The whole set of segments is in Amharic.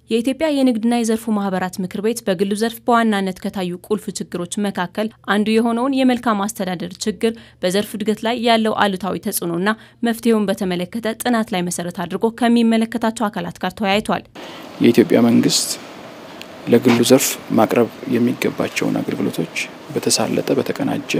የኢትዮጵያ የንግድና የዘርፉ ማህበራት ምክር ቤት በግሉ ዘርፍ በዋናነት ከታዩ ቁልፍ ችግሮች መካከል አንዱ የሆነውን የመልካም አስተዳደር ችግር፣ በዘርፍ እድገት ላይ ያለው አሉታዊ ተጽዕኖና መፍትሄውን በተመለከተ ጥናት ላይ መሰረት አድርጎ ከሚመለከታቸው አካላት ጋር ተወያይቷል። የኢትዮጵያ መንግስት ለግሉ ዘርፍ ማቅረብ የሚገባቸውን አገልግሎቶች በተሳለጠ በተቀናጀ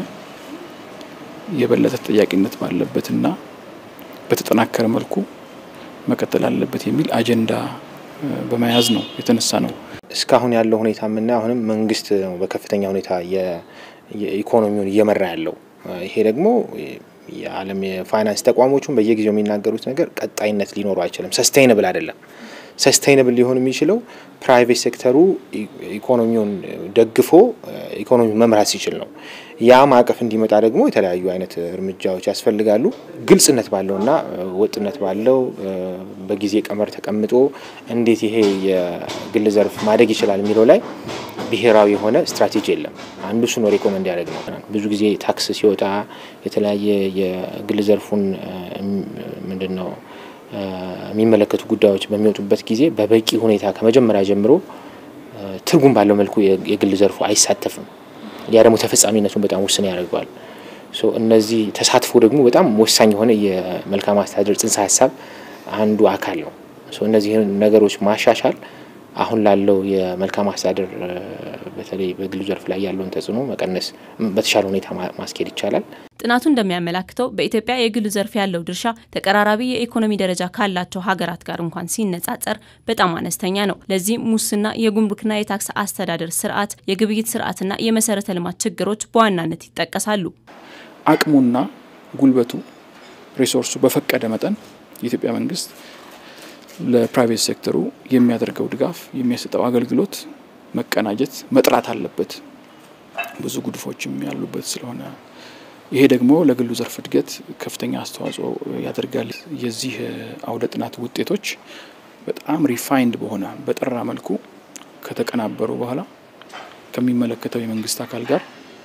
የበለጠ ተጠያቂነት ባለበትና በተጠናከረ መልኩ መቀጠል አለበት የሚል አጀንዳ በመያዝ ነው የተነሳ ነው። እስካሁን ያለው ሁኔታ የምናየው አሁንም መንግስት ነው በከፍተኛ ሁኔታ የኢኮኖሚውን እየመራ ያለው። ይሄ ደግሞ የዓለም የፋይናንስ ተቋሞቹን በየጊዜው የሚናገሩት ነገር ቀጣይነት ሊኖሩ አይችልም። ሰስቴይነብል አይደለም። ሰስቴይነብል ሊሆን የሚችለው ፕራይቬት ሴክተሩ ኢኮኖሚውን ደግፎ ኢኮኖሚ መምራት ሲችል ነው። ያ ማዕቀፍ እንዲመጣ ደግሞ የተለያዩ አይነት እርምጃዎች ያስፈልጋሉ። ግልጽነት ባለውና ወጥነት ባለው በጊዜ ቀመር ተቀምጦ እንዴት ይሄ የግል ዘርፍ ማደግ ይችላል የሚለው ላይ ብሔራዊ የሆነ ስትራቴጂ የለም። አንዱ እሱ ነው ሪኮመንድ ያደረግ ነው። ብዙ ጊዜ ታክስ ሲወጣ የተለያየ የግል ዘርፉን ምንድን ነው የሚመለከቱ ጉዳዮች በሚወጡበት ጊዜ በበቂ ሁኔታ ከመጀመሪያ ጀምሮ ትርጉም ባለው መልኩ የግል ዘርፉ አይሳተፍም። ያ ደግሞ ተፈጻሚነቱን በጣም ውስን ያደርገዋል። እነዚህ ተሳትፎ ደግሞ በጣም ወሳኝ የሆነ የመልካም አስተዳደር ጽንሰ ሀሳብ አንዱ አካል ነው። እነዚህን ነገሮች ማሻሻል አሁን ላለው የመልካም አስተዳደር በተለይ በግሉ ዘርፍ ላይ ያለውን ተጽዕኖ መቀነስ በተሻለ ሁኔታ ማስኬድ ይቻላል። ጥናቱ እንደሚያመላክተው በኢትዮጵያ የግሉ ዘርፍ ያለው ድርሻ ተቀራራቢ የኢኮኖሚ ደረጃ ካላቸው ሀገራት ጋር እንኳን ሲነጻጸር በጣም አነስተኛ ነው። ለዚህም ሙስና፣ የጉምሩክና የታክስ አስተዳደር ስርዓት፣ የግብይት ስርዓትና የመሰረተ ልማት ችግሮች በዋናነት ይጠቀሳሉ። አቅሙና ጉልበቱ ሪሶርሱ በፈቀደ መጠን የኢትዮጵያ መንግስት ለፕራይቬት ሴክተሩ የሚያደርገው ድጋፍ የሚያሰጠው አገልግሎት መቀናጀት መጥራት አለበት። ብዙ ጉድፎችም ያሉበት ስለሆነ ይሄ ደግሞ ለግሉ ዘርፍ እድገት ከፍተኛ አስተዋጽኦ ያደርጋል። የዚህ አውደ ጥናት ውጤቶች በጣም ሪፋይንድ በሆነ በጠራ መልኩ ከተቀናበሩ በኋላ ከሚመለከተው የመንግስት አካል ጋር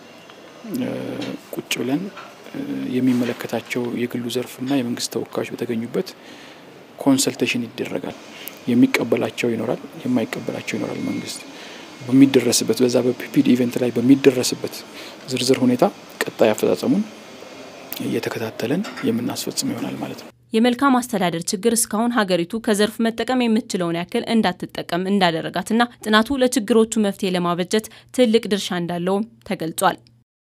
ቁጭ ብለን የሚመለከታቸው የግሉ ዘርፍና የመንግስት ተወካዮች በተገኙበት ኮንሰልቴሽን ይደረጋል። የሚቀበላቸው ይኖራል፣ የማይቀበላቸው ይኖራል። መንግስት በሚደረስበት በዛ በፒፒድ ኢቨንት ላይ በሚደረስበት ዝርዝር ሁኔታ ቀጣይ አፈጻጸሙን እየተከታተለን የምናስፈጽም ይሆናል ማለት ነው። የመልካም አስተዳደር ችግር እስካሁን ሀገሪቱ ከዘርፍ መጠቀም የምትችለውን ያክል እንዳትጠቀም እንዳደረጋትና ጥናቱ ለችግሮቹ መፍትሄ ለማበጀት ትልቅ ድርሻ እንዳለውም ተገልጿል።